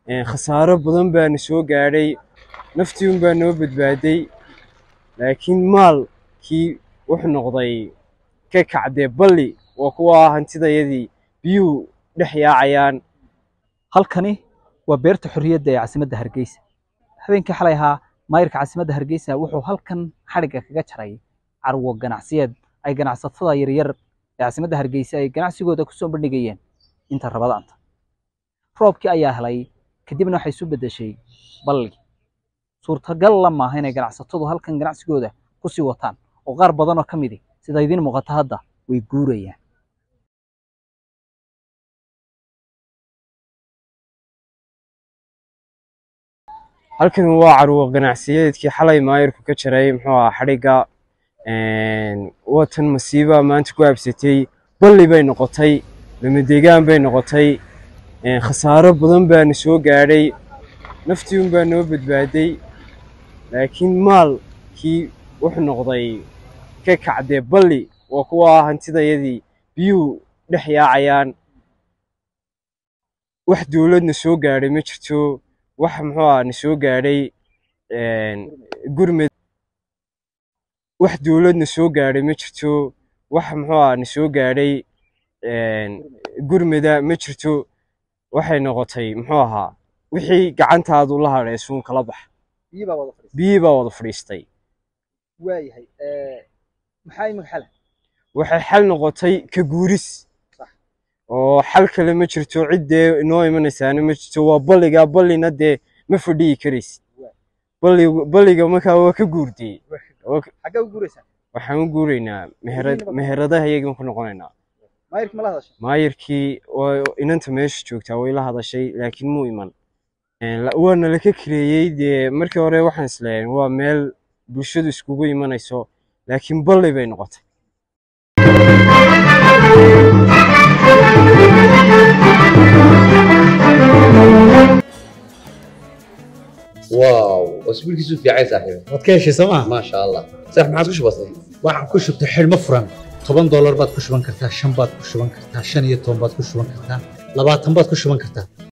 khasaaro badan baana soo gaadhay naftii unbaa noo badbaaday laakiin maalkii wuxuu noqday ka kacdee balli waa kuwa hantidayadii biyuhu dhex yaacayaan halkani waa beerta xorriyadda ee caasimadda hargeysa habeenkii xalay ahaa maayirka caasimadda hargeysa wuxuu halkan xadhigga kaga jaray carwo ganacsiyeed ay ganacsatada yaryar ee caasimadda hargeysa ay ganacsigooda kusoo bandhigayeen inta rabadaanta roobkii ayaa helay kadibna waxay isu beddeshay balli suurtagal la maaha inay ganacsatadu halkan ganacsigooda kusii wataan oo qaar badan oo ka midi sida idiin muuqata hadda way guurayaan halkan waa carwo ganacsiyeedkii xalay maayirku ka jaray muxuu ahaa xadhigga watan masiiba maanta ku habsatay balli bay noqotay lamadegaan bay noqotay khasaaro badan baana soo gaadhay naftii unbaa noo badbaaday laakiin maalkii wuxuu noqday ka kacdee balli waa kuwa hantidayadii biyuhu dhex yaacayaan wax dowladna soo gaadhay ma jirto wax muxuu aha na soo gaadhay gurmed wax dowladna soo gaadhay ma jirto wax muxuu aha na soo gaadhay gurmeda ma jirto waxay noqotay muxuu ahaa wixii gacantaadu la hadhay suun kala bax biyii baa wada fadhiistay waayahay maxaa imika xal waxay xal noqotay ka guuris oo xal kale ma jirto ciddee inoo imanaysaana ma jirto waa balliga ballina dee ma fadhiyi karaysid balliga markaa waa ka guurdiyey xaggee u guuraysaa waxaan u guuraynaa meherad meheradaha iyagan ku noqonaynaa maayirka ma la hadashay maayirkii inanta meesha joogtaa way la hadashay laakiin muu iman waana laka kireeyey dee markii hore waxaan isleeyahay waa meel bulshadu iskugu imanayso laakiin balli bay noqotay واو اسبوع كيسو في عايز صاحبي waad ka heshay sooma ما شاء الله صح ما عادش بسيط waxaan ku shubtay xidhmo furan toban doolar baad ku shuban kartaa shan baad ku shuban kartaa shan iyo toban baad ku shuban kartaa labaatan baad ku shuban kartaa